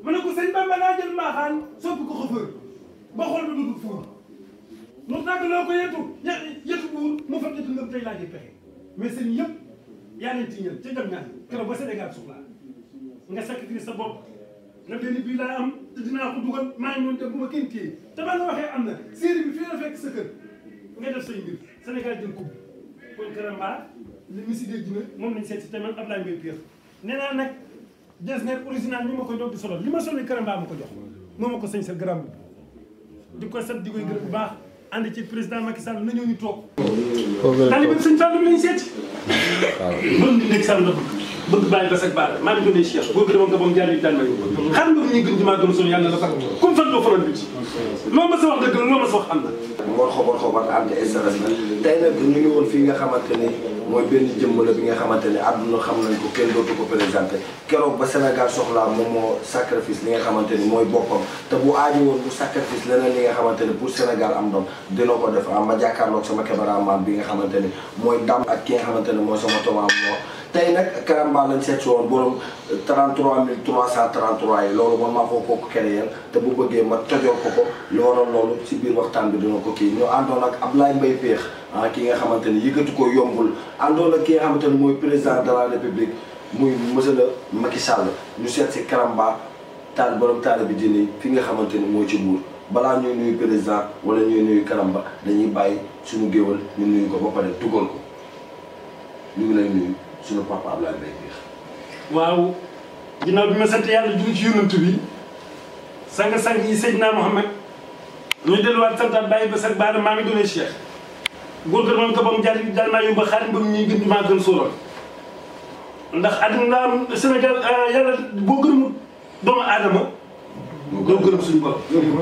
ma ne ko sëñ Bamba daa jël mbaaxaan soppi ko xëfër ba xool ba dugg fuur mu tàgg loo ko yetu yetu buur mu fa yetu ngëm tey laa ji pexe mais sëñ yëpp yaa leen tiñal ca jam ñaan keroog ba Sénégal soxlaa nga sacrifice sa bopp na benn bii laa am te dinaa ko dugal maa ngi doon def bu ma kenn téye te ba nga waxee am na série bi fii la fekk sa kër nga def say mbir Sénégal jël coupe kon Karamba li mi si dégg na moom lañ seet si tamit Ablaye Mbaye Pierre nee naa nag Getzner original ñu ma koy doog di solo li ma solo Karamba ma ko jox moo ma ko sañ sa garam di ko sant di koy gërëm bu baax ànd ci président Macky Sall na ñëw ñu toog taalibe sëñ Fallou bi lañ seeti loolu di nekk Sall la bëgg bëgg bàyyi bas ak baara maa ngi doon Cheikh boo gërëmoon nga boom jaar yu daan may xam nga ñuy gën di maa gën a sonn yàlla la sax comme fan doo faral bi ci loo ma sa wax dëgg la loo ma sa wax am na ngoon xobar xobar anti stress la tey nag ñu ngi woon fii nga xamante ni mooy benn jëmm la bi nga xamante ni àdduna xam nañ ko kenn dootu ko présenté keroog ba Sénégal soxlaa moom moo sacrifice li nga xamante ni mooy boppam te bu aajo woon bu sacrifice leneen li nga xamante ni pour Sénégal am doom dina ko def ah ma jàkkaarloog sama cameraman bi nga xamante ni mooy dam ak ki nga xamante ni mooy sama tomaam moo tey nag Karamba lañ seet si woon borom 33 333 yi loolu man maa ko kooku créer te bu bëggee ma tojoo ko ko li waroon loolu si biir waxtaan bi dina ko kii ñu àndoon ak Ablaye Mbaye Péex ah ki nga xamante ni yëkkati ko yombul àndoon ak ki nga xamante ni mooy président de la république muy monsieur le Macky Sall ñu seet si Karamba taal borom taal bi dini fi nga xamante ni mooy ci buur balaa ñuy nuyu président wala ñuy nuyu Karamba dañuy bàyyi suñu géwal ñu nuyu ko ba pare dugal ko ñu ngi lay nuyu suñu papa Ablaye Mbaye Péex waaw ginnaaw bi ma sant yàlla julli ci yonent bi sang-sang yi Seydina Mohamed ñu delluwaat santaat bàyyi ba sax baara maa ngi doonee Cheikh góor gër moom ko ba mu jaar daal maa yóbba xaalis ba mu ñuy gën maa gën sóoral ndax àdduna am Sénégal yàlla boo gërëmul doomu aadama doo gërëm suñu borom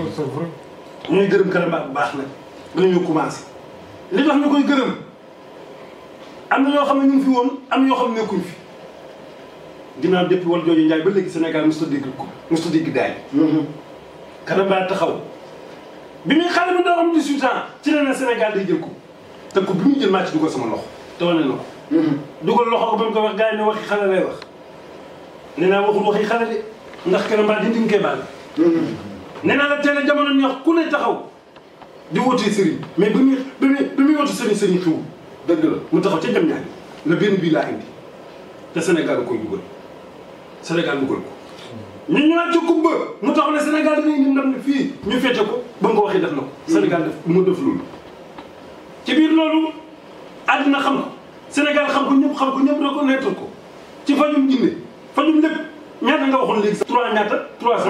ñuy gërëm Karamba bu baax nag bala ñu commencé li tax ñu koy gërëm am na ñoo xam ne ñu ngi fi woon am na ñoo xam ne nekkuñ fi ginnaaw depuis wal jooju Njaay ba léegi Sénégal mosut a dégg ko mosut a dégg daay. Karamba taxaw bi muy xale bi doo am 18 ans ci la ne Sénégal day jël ko te ko bi muy jël maa ci dugal sama loxo te wane na ko. dugal loxo ko ba mu ko wax gars yi ne waxi xale lay wax. nee naa waxul waxi xale de ndax Karamba di nga koy baal. nee naa la teel a jamono ñuy wax ku ne taxaw di wootee sëriñ mais bi muy bi muy bi muy woote sëriñ sëriñ xiw dëgg la mu taxaw ca jam ñaari la benn bii laa indi te Sénégal da koy dugal. Sénégal dugal ko ñu ñëwaat ci coupe ba mu tax ne Sénégal dinañ indi ndam fii ñu fete ko ba nga ko waxee def na ko. Sénégal def mu def loolu. ci biir loolu àddina xam ko Sénégal xam ko ñëpp xam ko ñëpp reconnaître ko ci fajum jinne fajum lépp ñaata nga waxoon léegi sax. 3 ñaata 300.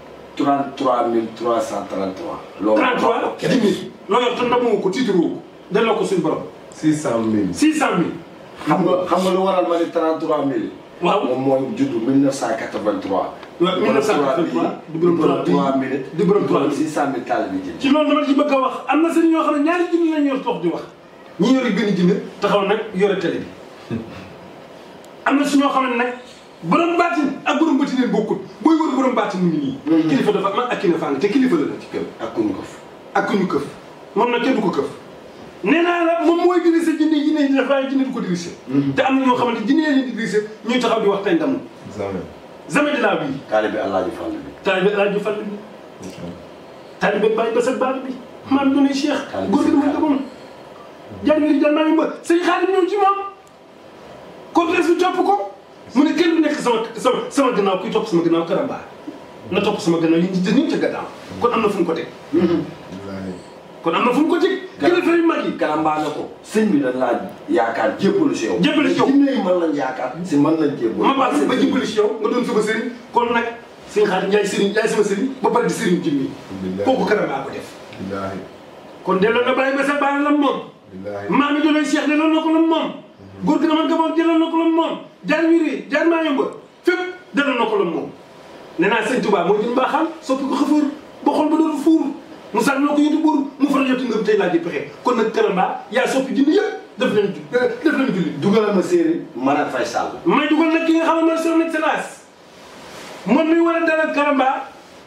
33 333. loolu 33 jinne loo yor te ndamoo ko tiitaroo ko delloo ko suñu borom. 600000. 600000. xam nga xam nga lu waral ma ni 33000. waaw moom mooy juddu 1983. waaw 1983 di borom 3 minutes. di borom 3 600000 taal bi ci loolu dama ci bëgg a wax am na seen ñoo xam ne ñaari junni lañ yor toog di wax ñi yori benn jinne taxaw nag yore télé bi am na su ñoo xam ne nag borom baatin ak borom bëti neen bokkut booy wër borom baatin mu ngi nii kilifa dafa man ak ki ne fàng te kilifa la la ci kër ak kuñu ko fa. ak ku ñu këf moom nag kenn du ko këf nee naa la moom mooy dirigé jinne yi ne def waaye jinne du ko dirigé te am na ñoo xamante jinne leen di dirigé ñuy taxaw di wax tey ndam jamais. jamais de la vie taalibe Alaaji Fall bi. taalibe El Hadj Fall bi taalibe Baye Bass ak Baara bi maam doonay Cheikh góor gi dama gëmoon jàng li jàng maa ngi ba sëñ Xaadim ñëw ci moom cortège bi topp ko mu ne kenn du nekk sama sama sama gannaaw kuy topp sama gannaaw Karamba na topp sama gannaaw yi ñu ñu ca gannaaw kon am na fu mu ko teg wallaahi. kon am na fu mu ko teg kilifa yu mag yi Karamba na ko. sëñ bi dañ laa yaakaar jébbalu si yow. Jébbalu si yow. jinne yi mën lañ yaakaar. si mën lañ jébbalu. ma baal ba jibbali si yow nga doon sama sëriñ kon nag sëñ Xaadim yaay sëriñ yaay sama sëriñ ba pare di sëriñ jinni Billaahi. kooku Karamba ko def billaahi. kon delloo na Baye Bass ak Baara lam moom billaahi. maam yi doonay Cheikh delloo na ko lam moom góor gi dama gamoon jëlal na ko lam moom jaar wiri jaar maa yomba fépp delloo na ko lam moom nee naa sëñ Touba moo jën baaxam soppi ko xëfër ba xol ba dootu fuur mu sax noo ko yëtu buur mu faral yotti ngëm tey laa di pexe kon nag Karamba yaa soppi jindi yëpp def leen ju def leen julli dugalal ma séeréer. Marème Faye Sall. may dugal nag ki nga xam ne mooy son excellence moom mi war a dalal Karamba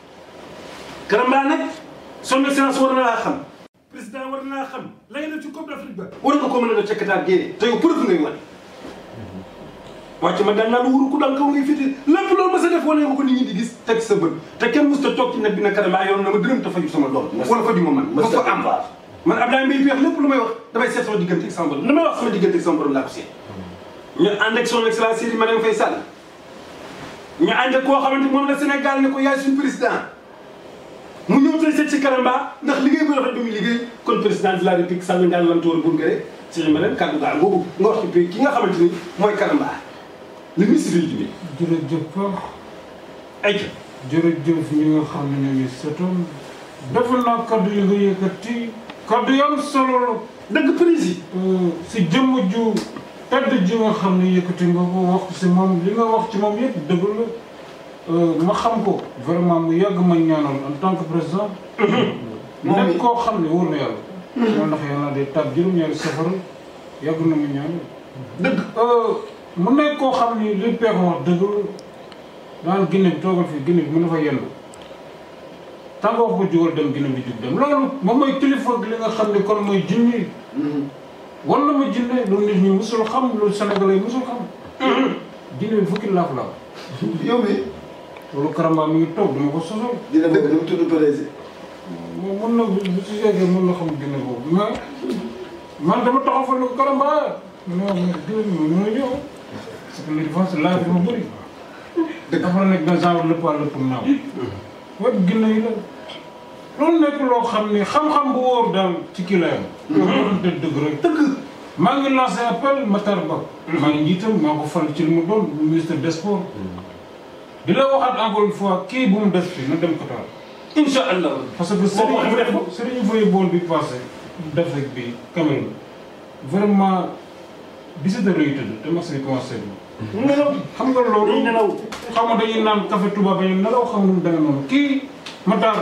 Karamba nag son excellence war na laa xam président war na laa xam la nga def ci Coupe d'Afrique ba war nga ko mën a def ca Qatar génne te yow preuve ngay wane wàcc ma daan naa lu wuru ku dal kaw ngay fiti lépp loolu ma sa def wane nga ko nit ñi di gis teg sa bët te kenn mos ta toog ci net bi ne Karamba yoon na ma dërëm te faju sama doom wala faju ma man ma ko am man Abdoulaye Mbaye Peex lépp lu may wax damay seet sama diggante ak sama borom lu may wax sama diggante ak sama borom laa ko seet ñu ànd ak son excellence Serigne Marième Faye Sall ñu ànd ak koo xamante moom la Sénégal ne ko yaay suñu président mu ñëw tey seet ci Karamba ndax liggéey bu rafet bi muy liggéey kon président de la république Sall Ndiaye Lantoor Bourgare Serigne Marième kàddu gaal boobu nga wax ci ki nga xamante ni mooy Karamba le ministre bi jërëjëf Pape ay jërëjëf ñi nga xam ne ñu ngi setoon defe naa kaddu yi nga yëkkati kaddu yi am solo la dëgg président si jëmm ju tedd ji nga xam ne yëkkati nga ko wax si moom li nga wax ci moom yëpp dëgg la ma xam ko vraiment mu yàgg ma ñaanal en tant que président nekk koo xam ne wóor na yàlla moo ndax yàlla day tab juróom-ñaari safara yàgg na mu ñaanal dëgg mu nekk koo xam ni li peex wax dëgg la daan Guinée bi toogal fii Guinée bi mën na fa yendu tànga wax ko jugal dem Guinée bi jug dem loolu moom mooy kilifa li nga xam ni kon mooy jinni wan na ma jinne lu nit ñi musul xam lu Sénégalais musul xam jinne bi fukki laaf laaf yow mi loolu Karamba mi ngi toog dama ko sosol dina bëgg nu mu tudd président moom mën na bu si yeggee mën na xam jinne boobu mais man dama taxaw fa ne ko Karamba non mais jinne bi moom ñëw parce que li défense laaj dafa bëri dafa nekk dans genre lépp à lépp naaw wet ginne yi la loolu nekk loo xam ni xam-xam bu wóor daal ci kii la yam yow waxante dëgg rek dëgg maa ngi lancé appel Matar Ba maa ngi njiitam maa ko fal ci li mu doon ministre des sports di la waxaat encore une fois kii bu mu des fi na dem Qatar incha allah parce que Boo ko waxee mu def ko. Serigne Foye bool bi passé d'Afrique bi Cameroun vraiment 17 heures lay tëdd te match bi commencé bi mu nelaw xam nga loolu dañuy nelaw xam nga dañuy naan café Touba ba ñu nelaw xam nga nu mu demee noonu kii Matar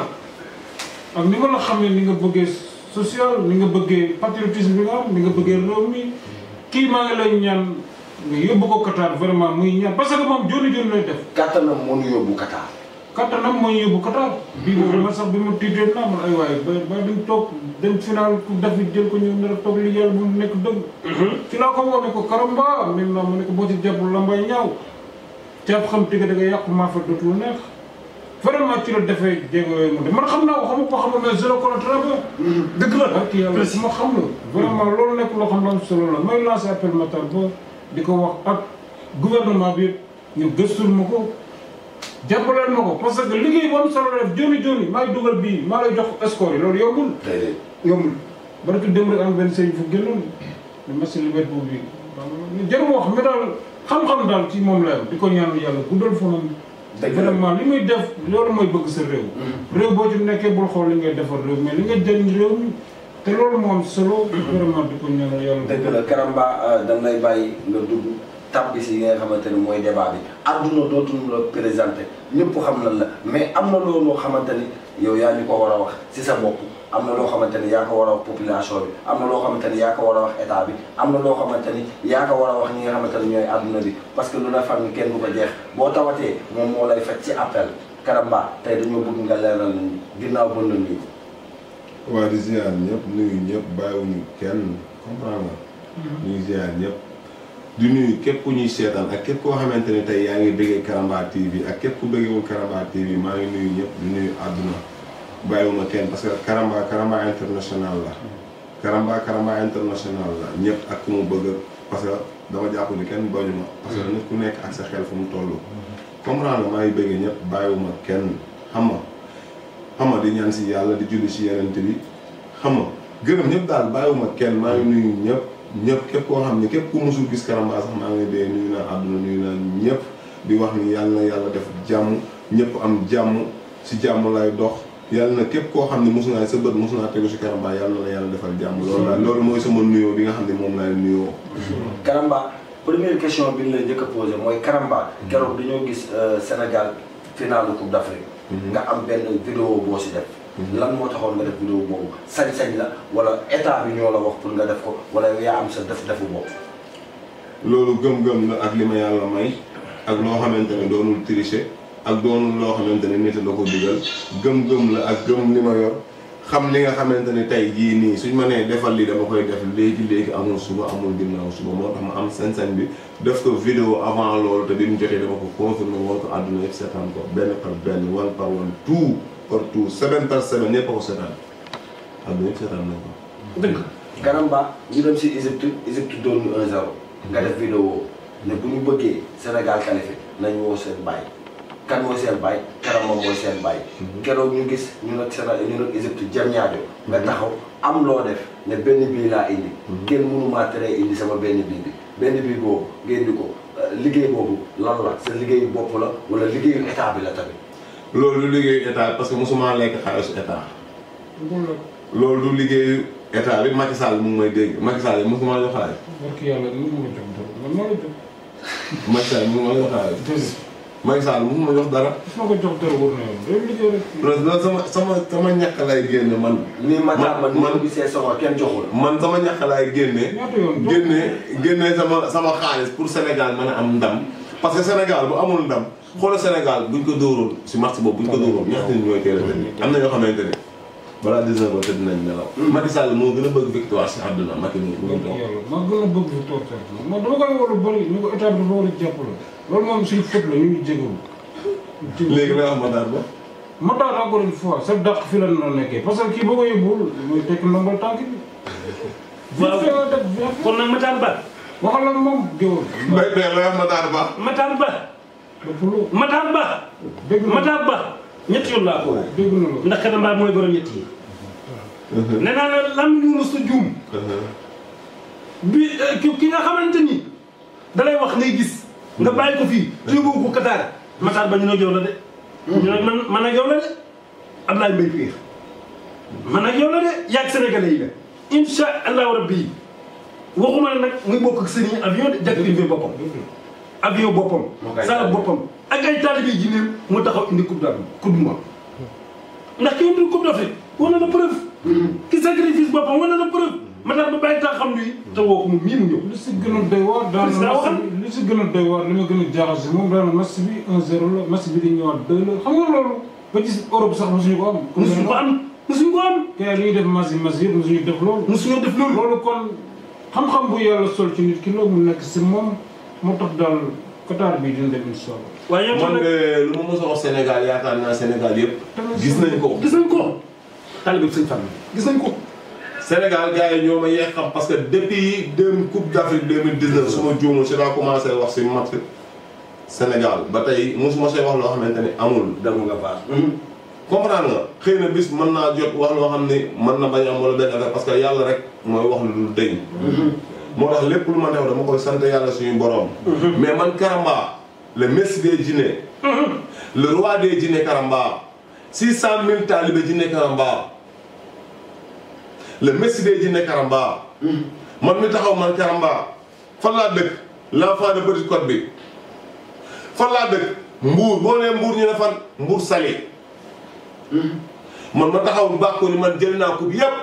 ak ni ma la xam ne ni nga bëggee social ni nga bëggee patriotisme bi nga am ni nga bëggee réew mi kii maa ngi lay ñaan nga yóbbu ko Qatar vraiment muy ñaan parce que moom joni joni lay def kattanam moo ñu yóbbu Qatar kattanam mooy yóbbu Qatar bii boobu man sax bi ma tiitee naa man ay waaye ba ba duñ toog dem final ku dafi jël ko ñëw nar a toog li yàlla bu mu nekk dëgg ci laa ko woo ne ko Karamba maintenant mu ne ko boo ci jàppul lambay ñaaw caab xam tëgg da nga yàqu maa fa dootul neex vraiment ci la defee jéego yooyu mu de man xam naa ko xamu ko xamul mais zéro kono très bien dëgg la ak yàlla si ma xam la vraiment loolu nekk loo xam ne am solo la may lancé appel Matar Ba di ko wax ak gouvernement bi ñu gëstul ma ko jàppaleen ma ko parce que liggéey bu am solo la def joni joni maay dugal bii maa lay jox score yi loolu yombul tey yombul barki dem rek am benn sëriñ fu génnoon ne match libet boobu bi jarul wax mais daal xam-xam daal ci moom la yam di ko ñaan yàlla guddal fanam dëgg la vraiment li muy def loolu mooy bëgg sa réew réew boo ci nekkee bul xool li ngay defar réew mais li nga jëriñ réew mi te loolu moo am solo vraiment di ko ñaanal yàlla dëgg la Karamba dañ lay bàyyi nga dugg tàbbi si yi nga xamante ne mooy débat bi àdduna dootuñu la présenté ñëpp xam nañ la mais am na loolu loo xamante ni yow yaa ñu ko war a wax si sa bopp am na loo xamante ni yaa ko war a wax population bi am na loo xamante ni yaa ko war a wax état bi am na loo xamante ni yaa ko war a wax ñi nga xamante ni ñooy àdduna bi parce que lu la fan kenn du ko jeex boo tawatee moom moo lay faj ci appel Karamba tey dañoo bëgg nga leeral nañu ginnaaw ba la nuyu. waa di ziar ñëpp nuyu ñëpp bàyyiwuñu kenn comprendre nga. ñu ngi ziar ñëpp. di nuyu képp ku ñuy seetaan ak képp koo xamante ne tey yaa ngi bëggee Karamba TV ak képp ku bëggeewul Karamba TV maa ngi nuyu ñëpp di nuyu àdduna bàyyiwuma kenn parce que Karamba Karamba international la. Karamba Karamba international la ñëpp ak ku mu bëgg parce que dama jàpp ni kenn bañu ma. parce que nit ku nekk ak sa xel fu mu toll. comprendre nga maa ngi bëggee ñëpp bàyyiwuma kenn xam nga xam nga di ñaan si yàlla di julli si yeneen bi xam nga gërëm ñëpp daal bàyyiwuma kenn maa ngi nuyu ñëpp. ñëpp képp koo xam ne képp ku musul gis Karamba sax maa ngi dee nuyu naa àdduna nuyu naa ñëpp di wax ni yàlla na yàlla def jàmm ñëpp am jàmm si jàmm lay dox yàlla na képp koo xam ne mosu naa sa bët mosu naa tegu si Karamba yàlla na yàlla defal jàmm loolu daal loolu mooy sama nuyoo bi nga xam ne moom laay nuyoo. Karamba première question bi ñu la njëkk a posé mooy Karamba. keroog dañoo gis Sénégal finalu Coupe d'Afrique. nga am benn vidéo boo si def. lan moo taxoon nga def vidéo boobu sañ-sañ la wala état bi ñoo la wax pour nga def ko wala yaa am sa def defu bopp. loolu gëm-gëm la ak li ma yàlla may ak loo xamante ne doonul tricher ak doonul loo xamante ne nit la ko digal gëm-gëm la ak gëm li ma yor xam li nga xamante ni tey jii nii suñ ma nee defal lii dama koy def léegi léegi amul suba amul ginnaaw suba moo tax ma am sañ-sañ bi def ko vidéo avant loolu te bi mu jotee dama ko confirmé woon ko àdduna yëpp seetaan ko benn par benn one par one tout par tout semaine par semaine ñëpp a ko seetaan àdduna yëpp seetaan nañ ko. dëgg Karamba ñu dem si Égypte Égypte doon ñu 1-0 nga def vidéo ne bu ñu bëggee Sénégal qualifié nañ woo seen baay kan mooy seen baay Karamba mooy seen baay keroog ñu gis ñu nag Sénégal ñu nag Égypte jëm ñaajo nga taxaw am loo def ne benn bii laa indi kenn mënumaa teree indi sama benn bii bi benn bii boobu ngeen di ko liggéey boobu lan la sa liggéeyu bopp la wala liggéeyu état bi la tamit loolu du liggéeyu état parce que mosuma lekk xaalisu état loolu loolu du liggéeyu état bi Macky Sall mu ngi may dégg Macky Sall mosuma jox xaalis barki yàlla ni mu la jox dara man maa la jox Macky Sall mu ma jox xaalis déedéet Macky Sall mosuma jox dara su ma ko jox dara wóor na yow day liggéey rek loolu loolu sama sama sama ñàkk lay génne man nii Matar man ni man- ma gisee sama kenn joxul man sama ñàkk laay génne ñaata yoon jox génne génne sama sama xaalis pour Sénégal mën a am ndam parce que Sénégal bu amul ndam xoolal Sénégal buñ ko dóoroon si match boobu buñ ko dóoroon ñaata nit ñooy teel a tëdd am na ñoo xamante ne balaa 19 heures tëdd nañ nelaw Macky Sall moo gën a bëgg victoire si àdduna Macky mu mu ngi barki toog yàlla maa gën a bëgg fi toog sax man dama koy war a bëri ñu ko état bi dafa war a jàppale loolu moom suñu faute la ñu ngi jégalu léegi la wax ma daal ba ma daal encore une fois sa dàq fi la noonu nekkee parce que kii boo ko yóbbul mooy tekki ndombal tànk bi. Waaw. vite fait nga def vite fait. kon nag Matar Ba waxal la moom géwël. mbay tey la wax ma daal ba Matar Ba dëpp lu Matar Ba dégg na Matar Ba ñetti yoon laa ko woo dégg na la. ndax Karamba mooy borom ñett yi nee naa la lam ñu mës a juum bi ki ki nga xamante ni dalay wax ngay gis nga bàyyi ko fii te yóbbu ko Qatar Matar Ba ñu ne yow la de ñu ne man man ak yow la de Ablaye Mbaye Pire man ak yow la de yaag sénégalais yi la insha allahu rabbi waxuma la nag muy bokk ak sëriñ avion de jet privé boppam avion boppam Moo koy saal taal. boppam ak ay taalibe ji néew mu taxaw indi coupe d'Afrique coupe du monde ndax ki indi coupe d'Afrique wane na preuve ki sacrifice boppam wane na preuve Matar Ba bàyyi tax xam ni te woo ko moom mii mu ñëw li si gën a doy waar daal Président waxal. li si gën a doy waar li ma gën a jaaxal si moom daal match bi 1-0 la match bi di ñëwaat 2 la xam nga loolu ba ci Europe sax mosuñu ko am. musuñu ko am musuñu ko am kay li ñuy def match yi match yëpp mosuñu def loolu. musuñu def loolu loolu kon xam-xam bu yàlla sol ci nit ki loolu mu nekk si moom moo tax daal Qatar bii dina dem incha allah. waaye yow man nag de lu ma mos a wax Sénégal yaakaar naa Sénégal yëpp gis nañ ko gis nañ ko taalibe bi sëñ Fall gis nañ ko Sénégal gars yi ñoo ma yeex xam parce que depuis deux coupe d' Afrique 2019 su ma juumul si laa commencé wax si match Sénégal ba tey mosuma see wax loo xamante ni amul dem nga baax comprendre nga xëy na bis mën naa jot wax loo xam ni mën na bañ am wala benn affaire parce que yàlla rek mooy wax lu dul dëñ moo tax lépp lu ma def dama koy sant yàlla suñu borom mais man Karamba le messie des djinns le roi des djinns Karamba six cent mille talibé djinns Karamba le messie des djinns Karamba man mi taxaw man Karamba fan laa dëkk l'enfant de Petite Côte bi fan laa dëkk mbuur boo nee mbuur ñu ne fan mbuur sali man ma taxaw bàkku ni man jël naa coupe yépp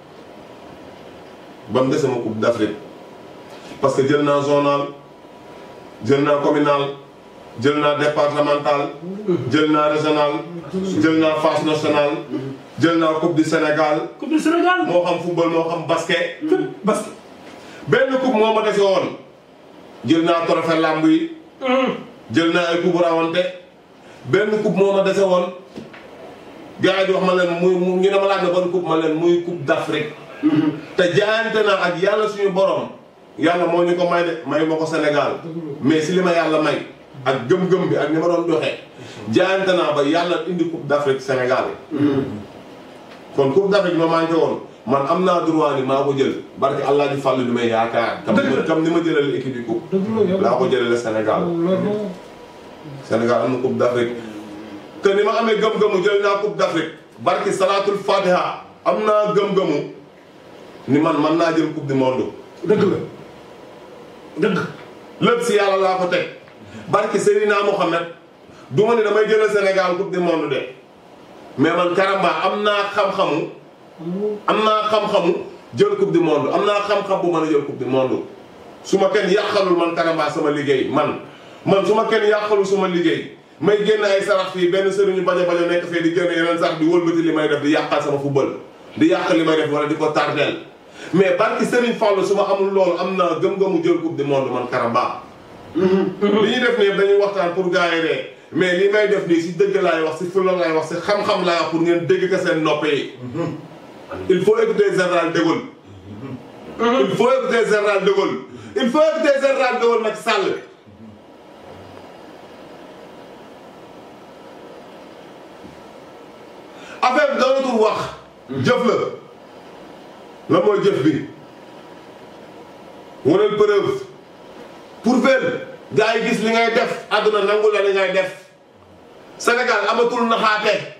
ba mu dese ma coupe d'Afrique parce que jël naa zonal jël naa communal jël naa départemental jël naa régional jël naa phase nationale jël naa coupe du Sénégal coupe du Sénégal moo xam football moo xam basket fépp basket benn coupe moo ma dese woon jël naa trophée lamb yi jël naa ay coupe rawante benn coupe moo ma dese woon gars yi di wax ma leen muy mu ñu ne ma laaj na ban coupe ma leen muy coupe d'Afrique te jaayante naa ak yàlla suñu borom yàlla moo ñu ko may de may ma ko Sénégal mais si li ma yàlla may ak gëm-gëm bi ak ni ma doon doxee jaayante naa ba yàlla indi coupe d'Afrique Sénégal kon coupe d'Afrique ma manqué woon man am naa droit ni maa ko jël barke allah ji fàllu di may yaakaar kam ni ma kam ni ma jëlale équipe yi coupe dëgg la yàlla laa ko jëlale Sénégal loolu Sénégal am na coupe d'Afrique te ni ma amee gëm-gëmu jël naa coupe d'Afrique barki salaatul fatiha am naa gëm-gëmu ni man man naa jël coupe du monde dëgg la dëgg lépp si yàlla laa ko teg barki Seydina Mohamed du ma ne damay jëlal Sénégal coupe du monde de mais man Karamba am naa xam-xamu am naa xam-xamu jël coupe du monde am naa xam-xam bu mën a jël coupe du monde su ma kenn yàqalul man Karamba sama liggéey man man su ma kenn yàqalul sama liggéey may génn ay sarax fii benn sëriñu bajo bajo nekk fee di génn yeneen sarax di wëlbati li may def di yàqal sama football di yàq li may def wala di ko tardeel mais barki Serigne Fallou su ma amul loolu am naa gëm-gëmu jël coupe du monde man Karamba. li ñuy def nii dañuy waxtaan pour gars yi ree mais li may def nii si dëgg laay wax si fulla laay wax si xam-xam laay wax pour ngeen dégg ko seen nopp yi. il faut écouter général de Gaulle. il faut écouter général de Gaulle. il faut écouter général de Gaulle Macky Sall. affaire bi doonatul wax. jëf la. la mooy jëf bi. waneel preuve. pour ver gars yi gis li ngay def àdduna nangu la li ngay def. Sénégal amatul naxaate.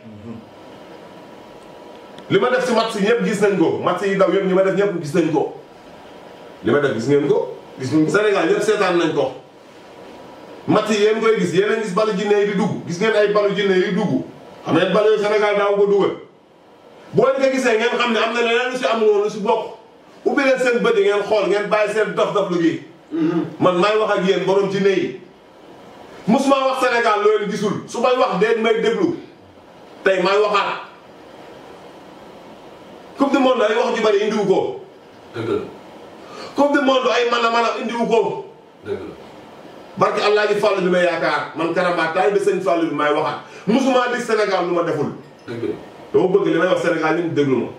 li ma def si match yi ñëpp gis nañ ko match yi daw yëpp ñi ma def ñëpp gis nañ ko. li ma def gis ngeen ko. gis ngeen ko Sénégal ñëpp seetaan nañ ko. match yi yéen koy gis yéen a gis balu jinne yi di dugg gis ngeen ay balu jinne yi dugg. xam ngeen bal yooyu Sénégal daaw ko dugal boo leen ko gisee ngeen xam ne am na leneen lu si amul woon lu si bokk ubbi leen seen bët yi ngeen xool ngeen bàyyi seen dof-dof lu gi man maay wax ak yéen borom ci ne yi musuma wax Sénégal loo leen gisul su may wax deen may déglu tey maay waxaat coupe du monde ay wax ju bari indiwu ko dëgg la coupe du monde ay man a man a indiwu ko dëgg la barke allah ji fàll bi may yaakaar man Karamba taay ba sëñ fàll bi may waxaat musuma dig Sénégal lu ma deful dëgg la dama bëgg li may wax Sénégal ñu déglu ma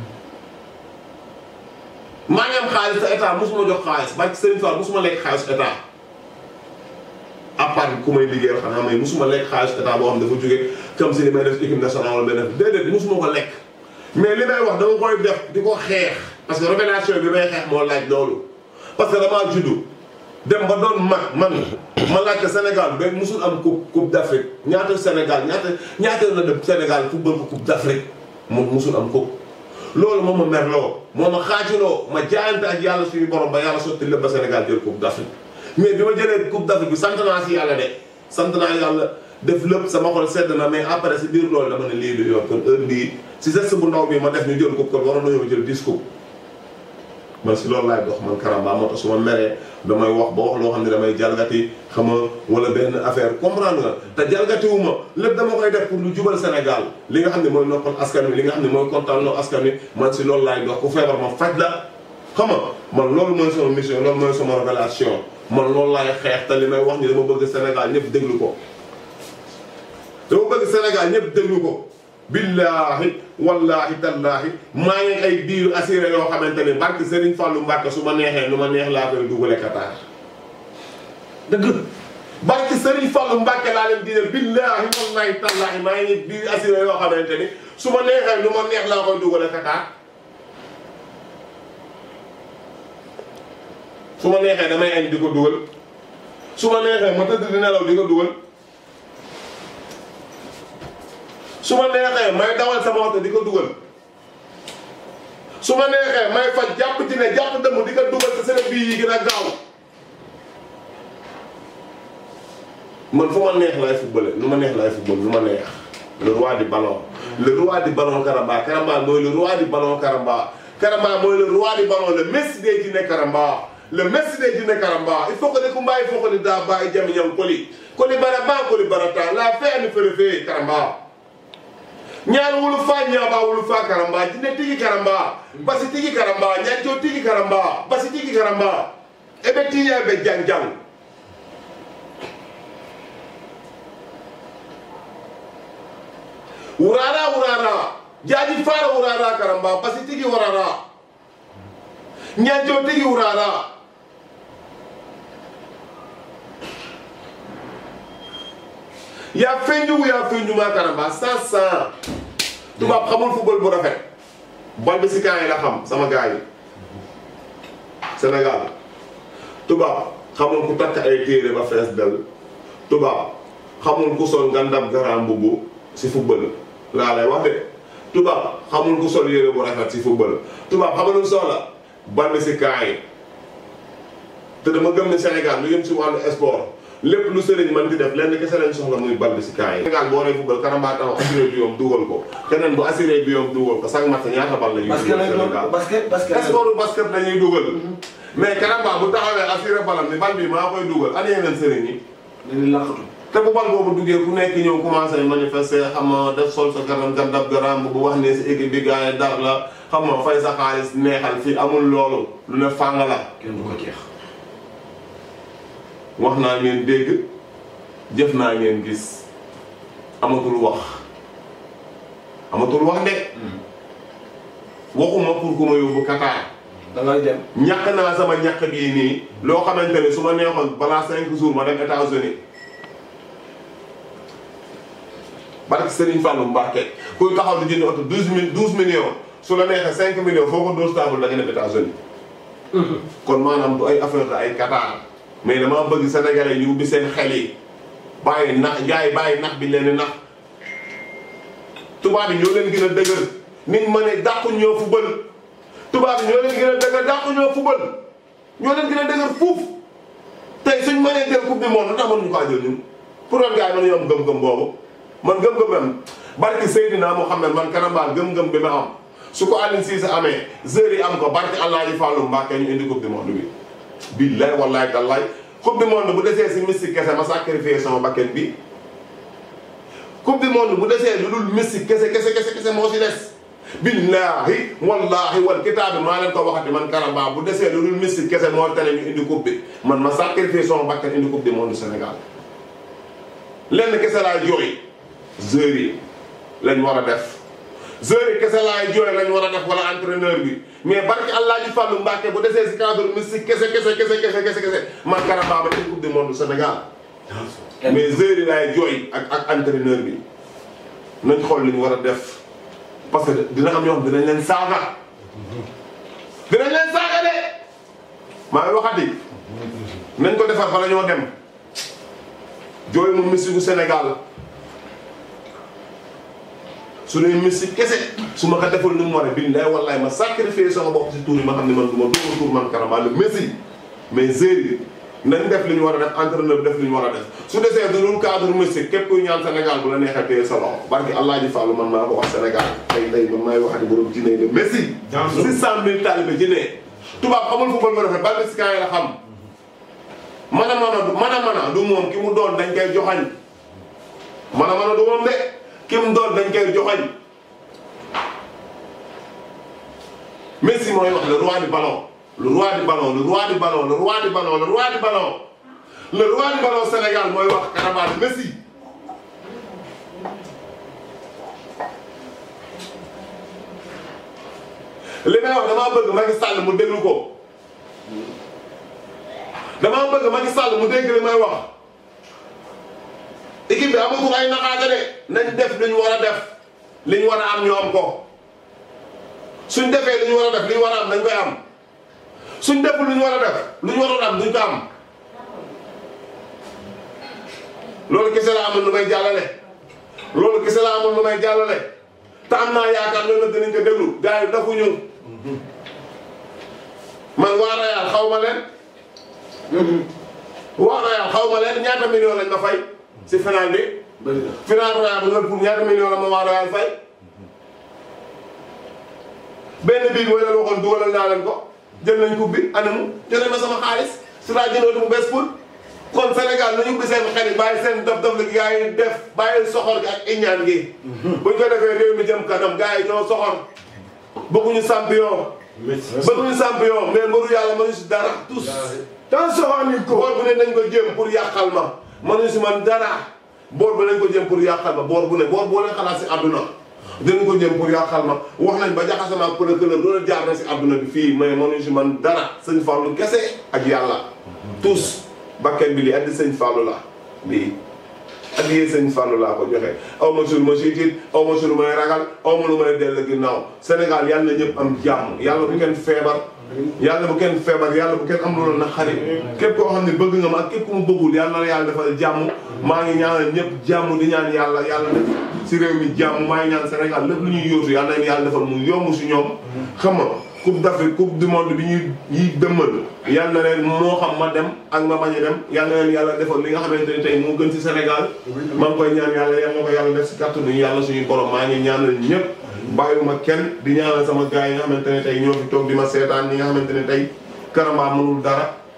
maa ngi am xaalis te état mosuma jox xaalis barke Serigne Fall mosuma lekk xaalis état à part ku may liggéeyal xanaa may mosuma lekk xaalis état boo xam dafa jóge comme si li may def équipe nationale wala may def déedéet mosuma ko lekk mais li may wax dama koy def di ko xeex parce que révélation bi may xeex moo laaj loolu parce que damaa juddu dem ba doon mag man ma laajte Sénégal ba musul am coupe coupe d' Afrique ñaata Sénégal ñaata ñaata la dem Sénégal football ko coupe d' Afrique moom musul am coupe loolu moom ma merloo moo ma xaajuloo ma jaayante ak yàlla suñu borom ba yàlla sotti lépp ba Sénégal jël coupe d' Afrique mais bi ma jëlee coupe d' Afrique bi sant naa si yàlla de sant naa yàlla def lépp sama xol sedd na mais après si biir loolu dama ne lii du yoon kon heure bii si geste bu ndaw bi ma def ñu jël coupe kon waroon nañoo jël 10 coupe man si loolu laay dox man Karamba moo tax su ma meree damay wax ba wax loo xam ne damay jalgati xam nga wala benn affaire comprendre nga te jalgatiwu ma lépp dama koy def pour lu jubal Sénégal li nga xam ne mooy noppal askan wi li nga xam ne mooy kontaan loo askan wi man si loolu laay dox ku feebar ma faj la xam nga man loolu mooy sama mission loolu mooy sama révélation man loolu laay xeex te li may wax ni dama bëgg Sénégal ñëpp déglu ko dama bëgg Sénégal ñëpp déglu ko billaahi wallaahi tallaahi maa ngi ay biiru assuré yoo xamante ne barke Serigne Fallou Mbacke su ma neexee nu ma neex laa koy dugale Qatar. dëgg barke Serigne Fallou Mbacke laa leen digal billaahi wallaahi tallaahi maa ngi biiru assuré yoo xamante ni su ma neexee nu ma neex laa koy dugale Qatar. su ma neexee damay añ di ko dugal su ma neexee ma tëdd di nelaw di ko dugal. su ma neexee may dawal sama oto di ko dugal su ma neexee may faj jàpp ci ne jàpp dëmm di ko dugal te seen bii yi gën a gaaw man fu ma neex laay footballé nu ma neex laay football nu ma neex le roi du ballon le roi du ballon Karamba Karamba mooy le roi du ballon Karamba Karamba mooy le roi du ballon le Messi des Djinné Karamba le Messi des Djinné Karamba il faut que ne kumba il faut que ne daa bàyyi jami ñam koli koli baraba koli barata la fe ani fere fe Karamba ñaan wulu fa ñaaba wulu fa karamba jinne tigi karamba basi tigi karamba ñanco tigi karamba basi tigi karamba ebe tiya be jang jang wurara wurara jaaji fara wurara karamba basi tigi wurara ñanco tigi wurara yaa feeñu yaa feeñu maa karamba sasa tubaab xamul football bu rafet bal bi si kaa yi la xam sama gars yi Sénégal tubaab xamul ku takk ay téere ba fees del tubaab xamul ku sol ngandam garam mbubu si football laa lay wax de tubaab xamul ku sol yére bu rafet si football tubaab xamul soxla bal bi si kaa yi te dama gëm ne Sénégal lu yëm si wàllu sport lépp lu sëriñ man di def lenn kese lañ soxla muy bal bi si kaa yi. Sénégal boo nee football Karamba taxaw assuré bi yoom dugal ko keneen bu assuré bi yoom dugal ko chaque match ñaata bal la ñuy parce que dugal nag Sénégal. loolu basket basket sportu basket dañuy dugal. mais Karamba bu taxawee assuré balam ni bal bi maa koy dugal ani yeneen sëriñ yi. dañuy laqatu te bu bal boobu duggee ku nekk ñëw commencé manifester xam nga def sol sa garam gandab garam bu wax ne si équipe bi gars yi dar la xam nga fay sa xaalis neexal fii amul loolu lu ne fàng la kenn du ko jeex. wax naa ngeen dégg jëf naa ngeen gis amatul wax amatul wax de waxuma pour ku ma yóbbu Qatar da ngay dem. ñàkk naa sama ñàkk bii nii loo xamante ne su ma neexoon balaa cinq jours ma dem États-Unis barke Serigne Fallou Mbacké kuy taxaw di jënd oto douze mille douze millions su la neexee cinq millions foo ko dóor stable da nga dem États-Unis kon maanaam du ay affaire la ay Qatar mais dama bëgg sénégalais ñu ubbi seen xel yi bàyyi nax gars yi bàyyi nax bi leen di nax tubaab yi ñoo leen gën a dëgër nit ma ne dàqu ñoo fubal tubaab yi ñoo leen gën a dëgër dàqu ñoo fubal ñoo leen gën a dëgër fuuf tey suñ mënee jël coupe du monde lu tax mënuñu ko jël ñun pour doon gars yi mën am gëm-gëm boobu man gëm-gëm am barki Seydina Mouhamed man Karamba gëm-gëm bi ma am su ko Aliou Cissé amee heures yi am ko barki Allah ji Fallou Mbacké ñu indi coupe du monde bi billaay wallaay tallaay coupe du monde bu desee si mystique kese ma sacrifié sama bakkan bi coupe du monde bu desee lu dul mystique kese kese kese kese moo si des billahi wallahi wal kitaab bi maa leen ko waxati man Karamba bu desee lu dul mystique kese moo tane ñu indi coupe bi man ma sacrifié sama bakkan indi coupe du monde Sénégal lenn kese laay jooy joueurs yi lañ war a def joueurs yi kese laay jooy lañ war a def wala entraîneur bi mais barki Allah ji Fallou Mbacké bu desee si cadre mystique kese kese kese kese kese kese man Karamba ba indi coupe du monde Sénégal mais joueurs yi laay jooy ak ak entraîneur bi nañ xool li ñu war a def parce que dina am ñoo xam dinañ leen saaga dinañ leen saaga de maa ngi waxati nañ ko defar bala ñoo dem jooy mu mystique gu Sénégal su dee mystique kese su ma ko defal ni mu war a billaay wallaay ma sacrifier sama bopp si tuur yi ma xam ne man du ma duma tuur man Karamba le Messi mais joueurs yi nañ def li ñu war a def entraîneur bi def li ñu war a def su desee du dul cadre mystique képp kuy ñaan Sénégal bu la neexee téye sa loxo barki Allah ji Fallou man maa ko wax Sénégal tey tey man maay waxati borom jinne de Messi. six cent mille talibé jinne tubaab xamul football ba rafet bal mexicain yi la xam. mana mana du mana mana du moom ki mu doon dañ koy joxañ mana mana du moom de ki mu doon dañ koy joxañ Messi mooy wax le roi du ballon. le roi du ballon le roi du ballon le roi du ballon le roi du ballon le roi du ballon Sénégal mooy wax Karamba Messi li may wax damaa bëgg Macky Sall mu déglu ko damaa bëgg Macky Sall mu dégg li may wax équipe bi amatul ay naxaate de nañ def li ñu war a def li ñu war a am ñu am ko suñ defee li ñu war a def li ñu war a am dañ koy am suñ deful lu ñu war a def lu ñu waroon am duñ ko am loolu kese la amul lu may jàllale loolu kese la amul lu may jàllale te am naa yaakaar loolu nag dinañ ko déglu gars yi dafuñu man waa Real xaw ma leen waa Real xaw ma leen ñaata million lañ ma fay si final bi bëri na. final Real bu Liverpool ñaata million la ma waa Real fay benn bii mooy leen waxoon dugalal naa leen ko jël nañ coupe bi anamu jëlee ma sama xaalis su laa jëndoo bu bees pour kon Sénégal nañu ubbi seen xel yi bàyyi seen dof dof la gars yi def bàyyi soxor gi ak iñaan gi. buñ ko defee réew mi jëm kanam gars yi ñoo soxor bëgguñu champion. bëgguñu champion mais mbaru yàlla mënuñu si dara tous. tant soxor ni ko. boor bu ne nañ ko jëm pour yàqal ma mënuñu si man dara boor bu nañ ko jëm pour yàqal ma boor bu ne boor boo leen xalaat si àdduna. dinañ ko jëm pour yàqal ma wax nañ ba jaxasama ak procureur loolu jaar na si àdduna bi fii mais mënuñu si man dara sëñ Fallou kese ak yàlla tous bakken bi lii addi sëñ Fallou la lii addi yee sëñ Fallou laa ko joxe aw ma sur ma siitiit aw ma sur may ragal aw ma lu may dell ginnaaw Sénégal yàlla na ñëpp am jàmm yàlla bu kenn feebar yàlla bu kenn feebar yàlla bu kenn am loolu na xarit képp koo xam ne bëgg nga ma ak képp ku mu bëggul yàlla na yàlla defal jàmm maa ngi ñaanal ñëpp jàmm di ñaan yàlla yàlla def si réew mi jàmm maa ngi ñaan Sénégal lépp lu ñuy yóotu yàlla na yàlla defal mu yomb si ñoom xam nga coupe d'Afrique coupe du monde bi ñuy yi dëmmal yàlla na leen moo xam ma dem ak ma bañ a dem yàlla na leen yàlla defal li nga xamante ne tey moo gën si Sénégal maa ngi koy ñaan yàlla yàlla na ko yàlla def si kàttanu yàlla suñu borom maa ngi ñaanal ñëpp bàyyiwuma kenn di ñaanal sama gars yi nga xamante ne tey ñoo fi toog di ma seetaan ñi nga xamante ne tey Karamba mënul dara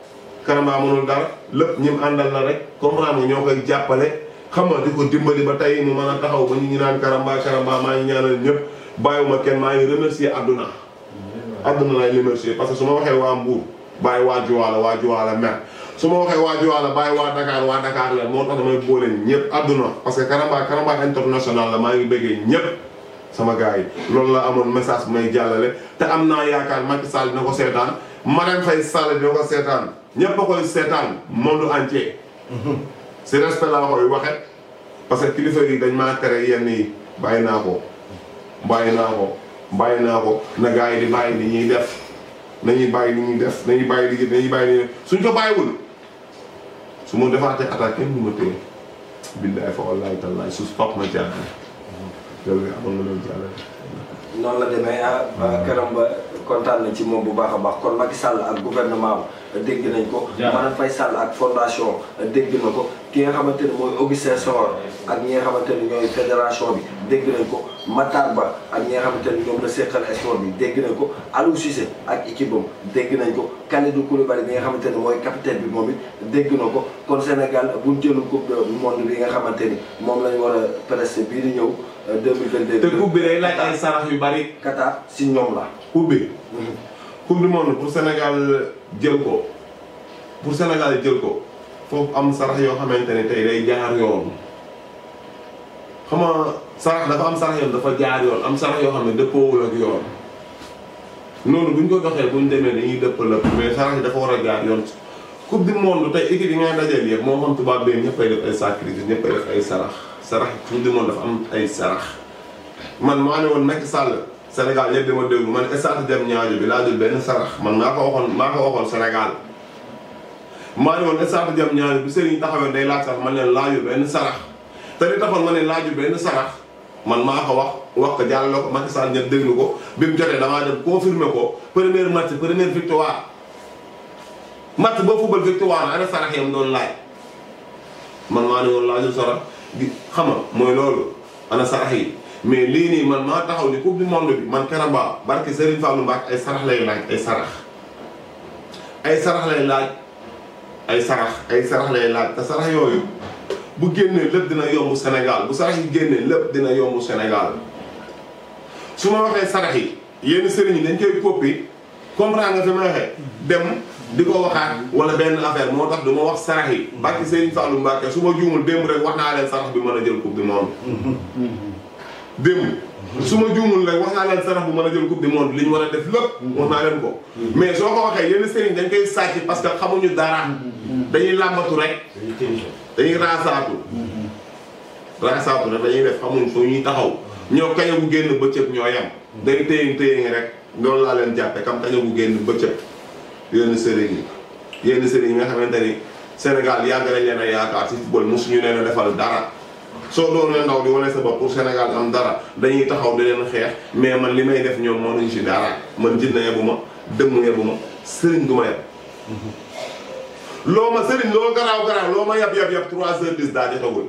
Karamba mënul dara lépp ñim àndal la rek comprendre nga ñoo koy jàppale xam nga di ko dimbali ba tey mu mën a taxaw ba ñu ñu naan Karamba Karamba maa ngi ñaanal ñëpp bàyyiwuma kenn maa ngi remercier àdduna àdduna lay remercier parce que su ma waxee waa Mbour bàyyi waa Joala waa Joala mer su ma waxee waa Joala bàyyi waa Dakar waa Dakar la moo tax damay boole ñëpp àdduna parce que Karamba Karamba international la maa ngi bëggee ñëpp sama gars yi loolu la amoon message bu may jàllale te am naa yaakaar Macky Sall dina ko seetaan Marème Faye Sall dina ko seetaan ñëpp a koy seetaan monde entier si respect laa koy waxe parce que kilifa yi dañ maa tere yenn yi bàyyi naa ko bàyyi naa ko bàyyi naa ko na gars yi di bàyyi li ñuy def nañuy bàyyi li ñuy def nañuy bàyyi li nañuy bàyyi li ñuy def suñ ko bàyyiwul su ma defaatee attaque kenn du ma téye billaay fa wallaay tallaay su topp ma jàpp loolu nga amoon nga loolu jàllale noonu la demee ah Karamba kontaan na ci moom bu baax a baax kon Macky Sall ak gouvernement am dégg nañ ko. Marème Faye Sall ak fondation dégg na ko ki nga xamante ne mooy Augustin Senghor ak ñi nga xamante ne ñooy fédération bi dégg nañ ko Matar Ba ak ñi nga xamante ne ñoom la seqal sport bi dégg nañ ko Aliou Cissé ak équipe am dégg nañ ko Kalidou Koulibaly bi nga xamante ne mooy capitaine bi moom it dégg na ko kon Sénégal bu ñu jëlul coupe du monde bi nga xamante ni moom lañ war a presser bii di ñëw 2022. te coupe bi day laaj ay sarax yu bari Qatar si ñoom la. coupe bi coupe du monde pour Sénégal jël ko pour Sénégal jël ko foofu am sarax yoo xamante ne tey day jaar yoon xam nga sarax dafa am sarax yoon dafa jaar yoon am sarax yoo xam ne dëppoowul ak yoon noonu bu ñu ko doxee bu ñu demee dañuy dëpp lëpp mais sarax yi dafa war a jaar yoon coupe du monde tey équipe yi ngay dajeel yëpp moo xam tubaab bee ñëppay def ay sacrifice ñëppay def ay sarax sarax coupe du monde dafa am ay sarax man maa ne woon Macky Sall Sénégal ñëpp dama déglu man stade dem ñaajo bi laa jël benn sarax man maa ko waxoon maa ko waxoon Sénégal maa ne woon stade dem ñaajo bi sëriñ taxawee day laaj sax man leen laajul benn sarax te li taxoon ma ne laajul benn sarax man maa ko wax wax ko jàllale ko Macky Sall ñëpp déglu ko bi mu jotee damaa dem confirmer ko première match première victoire match boo football victoire ana sarax yam doon laaj man maa ne woon laajul sarax gi xam nga mooy loolu ana sarax yi mais lii nii man maa taxaw ni coupe du monde bi man Karamba barke Serigne Fallou Mbacke ay sarax lay laaj ay sarax ay sarax lay laaj ay sarax ay sarax lay laaj te sarax yooyu bu génnee lépp dina yomb Sénégal bu sarax yi génnee lépp dina yomb Sénégal su ma waxee sarax yi yenn sëriñ yi dañ koy coppi comprendre nga fi ma waxee dem di ko waxaat wala benn affaire moo tax du ma wax sarax yi barke Serigne Fallou Mbacke su ma juumul démb rek wax naa leen sarax bi mën a jël coupe du monde démb su ma juumul rek wax naa leen sarax bu mën a jël coupe du monde li ñu war a def lépp wax naa leen ko mais soo ko waxee yenn sëriñ dañ koy sàcc parce que xamuñu dara dañuy làmbatu rek dañuy raasaatu raasaatu rek dañuy def xamuñ fu ñuy taxaw ñoo kaña bu génn bëccëg ñoo yem day téye téye ngi rek loolu laa leen jàppe kam kaña bu génn bëccëg yenn sëriñ yi yenn sëriñ yi nga xamante ni Sénégal yàgg nañ leen a yaakaar ci football mosuñu leen a defal dara soo doonee ndaw di wane sa bopp pour Sénégal am dara dañuy taxaw di leen xeex mais man li may def ñoom mënuñ ci dara man jinne yebu ma dëmm yebu ma sëriñ du ma yeb loo ma sëriñ loo garaaw garaaw loo ma yab yab yab 3 heures 10 daa jotagul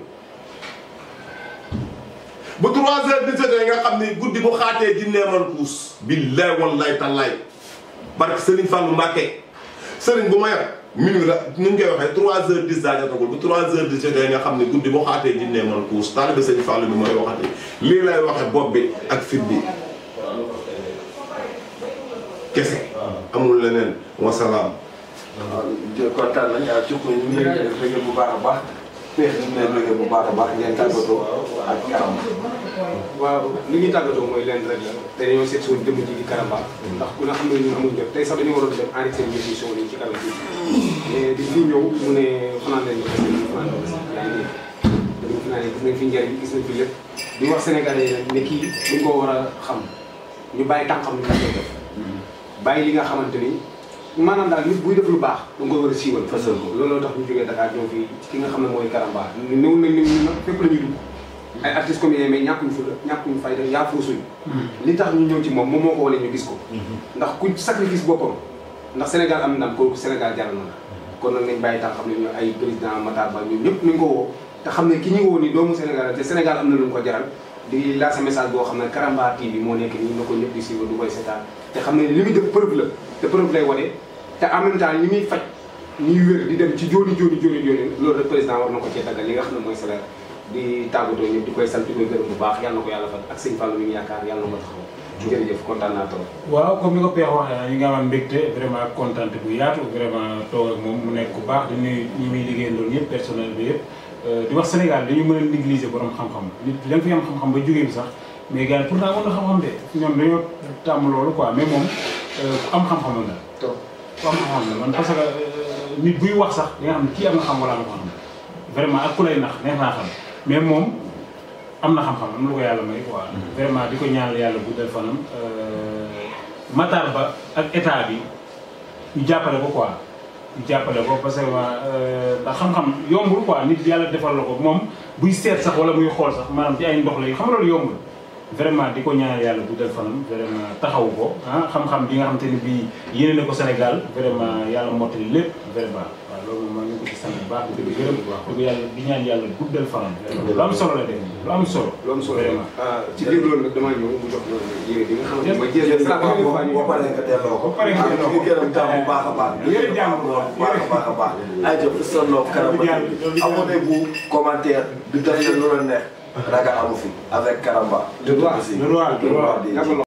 bu 3 heures 10 jotee nga xam ni guddi bu xaatee jinnee man puus billaay wallaay tallaay barke sëriñ Fallou Mbacke sëriñ bu ma yab minuit la nu ñu koy waxee 3 heures 10 daa jotagul bu 3 heures 10 jotee nga xam ne guddi boo xaatee jinnee man puus taalibe sëñ Fallou bi mooy waxati lii lay waxe bopp bi ak fit bi kese amul leneen wasalaam waaw kontaan nañ ah Thioub ñu ngi leen di bëgg bu baax a baax Père ñu ngi leen di bëgg bu baax a baax ngeen tàggatoo ak Karamba. waaw li ñuy tàggatoo mooy lenn rek la te dañoo seet suñu jëmm ji di Karamba ndax ku ne xam ne ñun amuñ jot tey sax dañu waroon dem enregistré émission yi ci kanam bi mais di fii ñëw mu ne fanaan leen parce que ñu fanaan leen yaa ngi dégg dañu fanaan gis nañ fi njëriñ gis nañ fi lépp di wax sénégalais yi nag ne kii dañ koo war a xam ñu bàyyi tànkam li nga koy def bàyyi li nga xamante ni maanaam daal nit buy def lu baax da nga koy war a siiwal Fësal ko. looloo tax ñu jógee Dakar ñëw fii ci ki nga xam ne mooy Karamba néew nañ ne ñun nag fépp la ñuy dugg ay artistes comédiens mais ñàkkuñ fu la ñàkkuñ fayda yaa fuusuñ li tax ñu ñëw ci moom moom moo ko wane ñu gis ko ndax ku sacrifice boppam ndax Sénégal am ndam kooku Sénégal jaral na la kon nag nañ bàyyi tax xam ne ñu ay président Matar Ba ñun ñëpp nañ ko woo te xam ne ki ñu woo ni doomu Sénégal te Sénégal am na lu mu ko jaral di lancer message boo xam ne Karamba TV moo nekk nii na ko ñëpp di suivre du koy seetaan te xam ne li muy def preuve la te preuve lay wane te en même temps li muy faj ñuy wér di dem ci jóoni jóoni jóoni jóoni loolu rek président war na ko cee daggal li nga xam ne mooy salaire di tàggatoo ñëpp di koy sant di koy gërëm bu baax yàlla na ko yàlla fat ak sëñ Fallou mi ngi yaakaar yàlla na ko taxaw jërëjëf kontaan naa trop waaw comme ni ko Peex waxee ñu ngi amoon mbégte vraiment kontaan bu yaatu vraiment toog ak moom mu nekk ku baax di nuyu ñi muy liggéeyandoon yëpp personnel bi yëpp di wax Sénégal dañu mën a négliger borom xam-xam nit da nga fi am xam-xam ba jógee bi sax mais gars yi pourtant mën na xam-xam de ñoom dañoo tàmm loolu quoi mais moom ku am xam-xam la trop ku am xam-xam la man parce que nit buy wax sax di nga xam ne kii am na xam wala am na xam vraiment ak ku lay nax neex naa xam mais moom am na xam-xam am lu ko yàlla may quoi. vraiment di ko ñaanal yàlla guddal fanam. Matar Ba ak état bi ñu jàppale ko quoi ñu jàppale ko parce que ndax xam-xam yombul quoi nit yàlla defal la ko moom buy seet sax wala muy xool sax maanaam ci ay ndox la xam nga loolu yombul. vraiment di ko ñaanal yàlla guddal fanam vraiment taxawu ko ah xam-xam bi nga xamante ni bii yéene na ko Sénégal vraiment yàlla mottali lépp vraiment waaw loolu moom maa ngi ko ci sant bu baax di ko gërëm bu baax di ko yàlla di ñaan yàlla guddal fanam. lu am solo la def lu am solo. lu am solo vraiment. ci biir loolu nag damaa ñëw mu jox la yére bi nga xamante ne mooy jërëjëf jërëjëf waaw boo boo paree nga delloo ko. Boo paree nga delloo ko. ñu ngi gërëm tam bu baax a baax. Yéen jàmm bu baax a baax a baax. ay jëf sa loo Karamba TV abonnez-vous commentaire di def lu la neex ragal amu fi avec Karamba. Le droit, Aussi. le droit, le droit. di- Yàgg